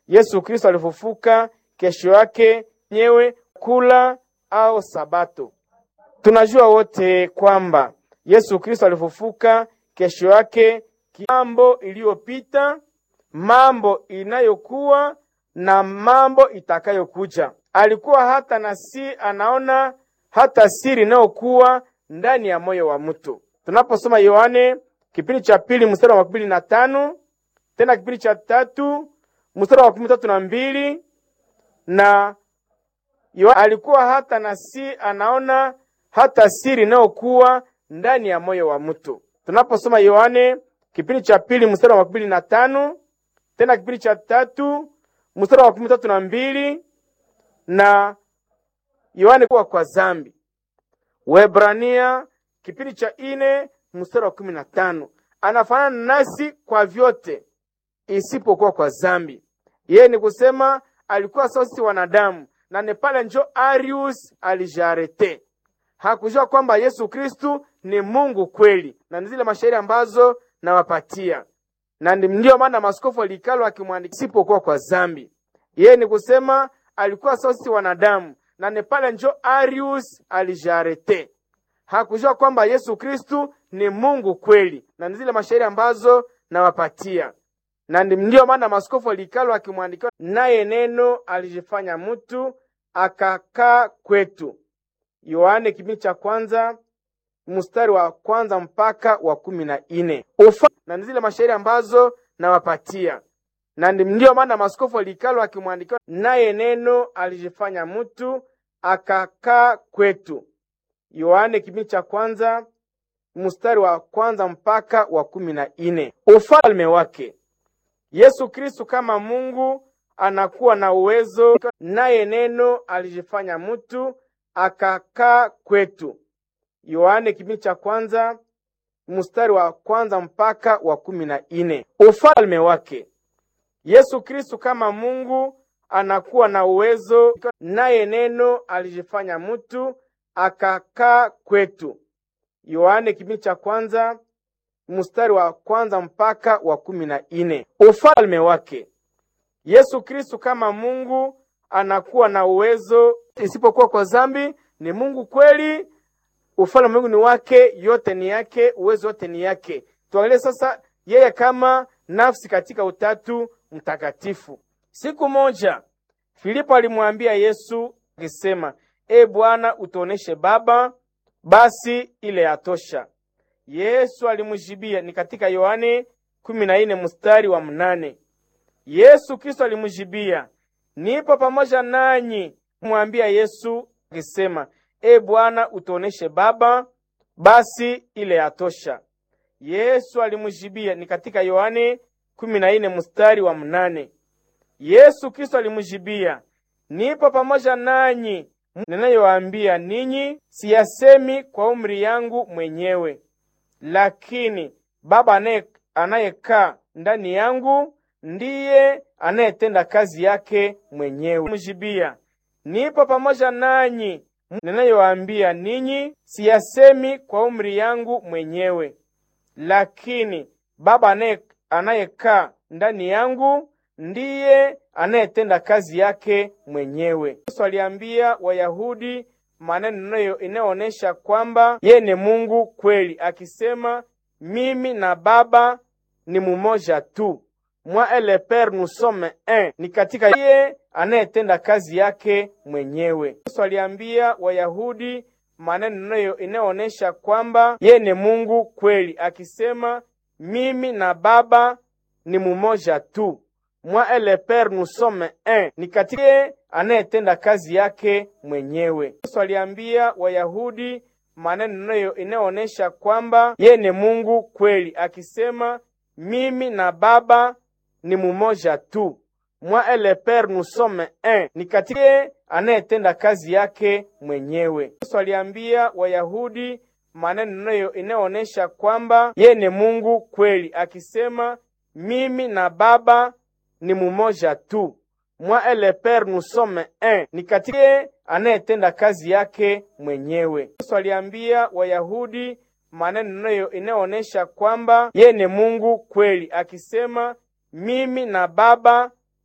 Yesu Kristo alifufuka kesho yake nyewe kula au Sabato. Tunajua wote kwamba Yesu Kristo alifufuka kesho yake, mambo iliyopita, mambo inayokuwa na mambo itakayokuja. Alikuwa hata na si anaona hata siri inayokuwa ndani ya moyo wa mtu. Tunaposoma Yohane kipindi cha pili mstari wa makumi na tano tena kipindi cha tatu mstari wa makumi tatu na mbili na Yohane alikuwa hata na si anaona hata siri inayokuwa ndani ya moyo wa mtu. Tunaposoma Yohane kipindi cha pili mstari wa makumi na tano tena kipindi cha tatu mstari wa makumi tatu na mbili na Yohane kuwa kwa zambi. Waebrania kipindi cha ine mstari wa kumi na tano anafanana nasi kwa vyote isipokuwa kwa zambi. Yeye ni kusema alikuwa sawa sisi wanadamu, na ni pale njo Arius alijarete hakujua kwamba Yesu Kristu ni Mungu kweli, na ni zile mashairi ambazo nawapatia, na ndiyo maana maskofu alikalo akimwandikia isipokuwa kwa zambi. Yeye ni kusema alikuwa sawa sisi wanadamu, na ni pale njo Arius alijarete hakujua kwamba Yesu Kristu ni Mungu kweli, na ni zile mashairi ambazo nawapatia, na ndiyo maana maskofu alikalo akimwandikia, naye neno alijifanya mtu akakaa kwetu. Yohane kipindi cha kwanza mstari wa kwanza mpaka wa kumi na ine ufa na zile mashairi ambazo nawapatia, na ndiyo maana maskofu alikalo akimwandikia, naye neno alijifanya mtu akakaa kwetu. Yohane kipindi cha kwanza mstari wa kwanza mpaka wa kumi na ine ufalme wake Yesu Kristu kama Mungu anakuwa na uwezo, naye neno alijifanya mtu akakaa kwetu. Yohane kipindi cha kwanza mstari wa kwanza mpaka wa kumi na ine ufalme wake Yesu Kristu kama Mungu anakuwa na uwezo, naye neno alijifanya mtu akakaa kwetu. Yohane kipindi cha kwanza mstari wa kwanza mpaka wa kumi na ine ufalme wake Yesu Kristu kama Mungu anakuwa na uwezo isipokuwa kwa zambi. Ni Mungu kweli, ufalme wa Mungu ni wake, yote ni yake, uwezo wote ni yake. Tuangalie sasa yeye kama nafsi katika utatu mtakatifu. Siku moja Filipo alimwambia Yesu akisema, E Bwana, utuoneshe Baba, basi ile yatosha. Yesu alimjibia, ni katika Yohane kumi na nne mstari wa mnane. Yesu Kristo alimjibia, nipo pamoja nanyi. Mwambia Yesu akisema, E Bwana, utuoneshe Baba, basi ile yatosha. Yesu alimjibia, ni katika Yohane kumi na nne mstari wa mnane. Yesu Kristo alimjibia, nipo pamoja nanyi, ninayowaambia ninyi siyasemi kwa umri yangu mwenyewe, lakini Baba anayekaa ndani yangu ndiye anayetenda kazi yake mwenyewe. Mjibia, nipo pamoja nanyi, ninayowaambia ninyi siyasemi kwa umri yangu mwenyewe, lakini Baba anayekaa ndani yangu ndiye anayetenda kazi yake mwenyewe. Yesu aliambia Wayahudi maneno inayoonyesha kwamba yeye ni Mungu kweli, akisema mimi na Baba ni mumoja tu, moi et le Père nous sommes un, ni katika yeye anayetenda kazi yake mwenyewe. Yesu aliambia Wayahudi maneno inayoonyesha kwamba yeye ni Mungu kweli, akisema mimi na Baba ni mumoja tu moi et le Père nous sommes un, ni katika yeye anayetenda kazi yake mwenyewe. Yesu aliambia Wayahudi maneno inayoonyesha kwamba yeye ni Mungu kweli, akisema mimi na Baba ni mumoja tu, moi et le Père nous sommes un, ni katika yeye anayetenda kazi yake mwenyewe. Yesu aliambia Wayahudi maneno inayoonyesha kwamba yeye ni Mungu kweli, akisema mimi na Baba ni mumoja tu, moi et le Père nous sommes un, ni katika yeye anayetenda kazi yake mwenyewe. Yesu aliambia Wayahudi maneno inayoonyesha kwamba yeye ni Mungu kweli, akisema mimi na Baba